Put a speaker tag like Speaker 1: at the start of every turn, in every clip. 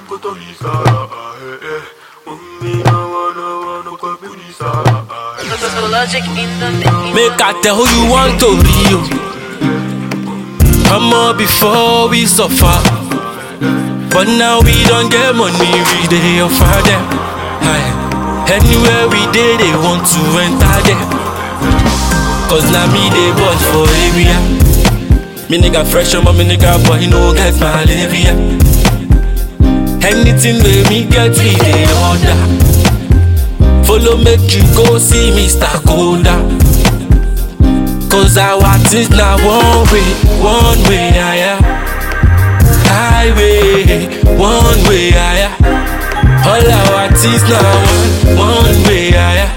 Speaker 1: Logic in the mix.
Speaker 2: Make I tell who you want to be you. Come on before we suffer. But now we don't get money, we dey offer them. Aye. Anywhere we dey, they want to enter them. Cause now me they boss for area. Me nigga fresh on me nigga boy no get malaria. Anything wey me get we dey order. Follow make you go see Mr. Koda. Cause our things now one way, one way higher. Highway, one way higher. All our things now one, one way higher.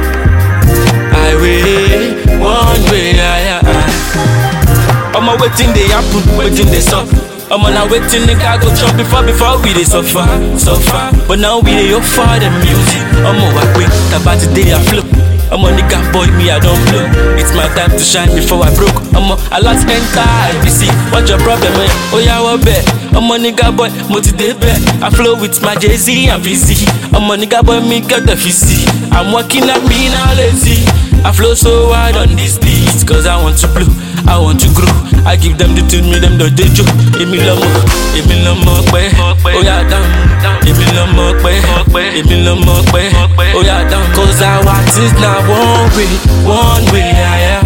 Speaker 2: Highway, one way higher. I'ma waiting they happen, waiting they suck. I'm on a waiting nigga go chop before before we dey suffer, suffer. But now we dey offer the music. I'm on my way, about today I flow. I'm a nigga boy, me I don't blow. It's my time to shine before I broke. I'm a, a lot enter IBC. What's your problem, man? Oh yeah, what bet? I'm a nigga boy, motivate bet. I flow with my Jay Z and VC. I'm a nigga boy, me get the VC. I'm working at me now lazy. I flow so wide on this beat, cause I want to blow, I want to grow. I give them the tune, me them the dejo. Èmi lọmọ, èmi lọmọ pẹ́, ó yà dáhùn. Èmi lọmọ pẹ́, èmi lọmọ pẹ́, ó yà dáhùn. Cause our things na one way, one way higher.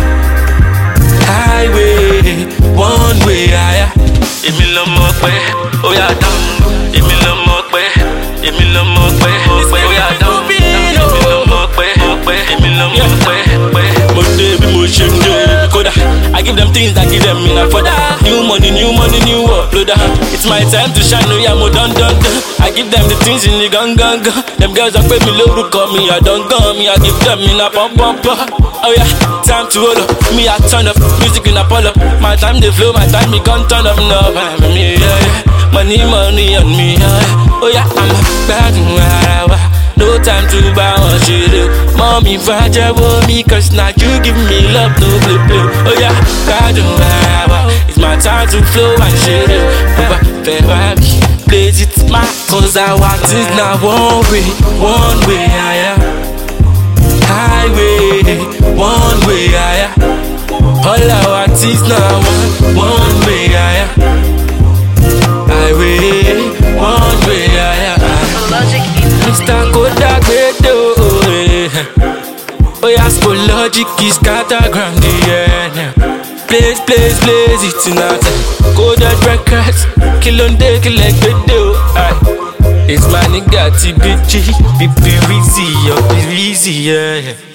Speaker 2: Highway, one way higher. Èmi lọmọ pẹ́, ó yà dáhùn. Èmi lọmọ pẹ́, èmi lọmọ pẹ́, ó yà dáhùn. Èmi lọmọ pẹ́, èmi lọmọ pẹ́. Mo dé bí mo ṣe ń dé kódà. I give them things that give them in a further. New money, new money, new uploader. It's my time to shine, oh yeah, mo dun dun dun. I give them the things in the gun gun gun. Them girls are pay me lórúkọ mi, I don gun me, I give them in a pump pump pump. Oh yeah, time to roll up, me I turn up, music in a pull up. My time they flow, my time me gun turn up, no, I'm me, yeah, yeah. Money, money on me, yeah, yeah. Oh yeah, I'm bad, wow, no time to buy one shit. Mommy, fajabo me, cause now you give me love, no blue blue. Oh yeah, God, it's my time to flow and shit. Over Ferrari, blaze it, my cause I want it now one way, one way higher. Highway, one way higher. All I want is now one, one way higher. Highway, one way higher.
Speaker 1: Logic in the mix.
Speaker 2: Mr. Kodak Beto Oh yeah, school logic is catagram yeah. Place, place, place it tonight Kodak records Kill on day, kill like Beto Aye. It's my nigga TBG Be easy, oh, be easy, yeah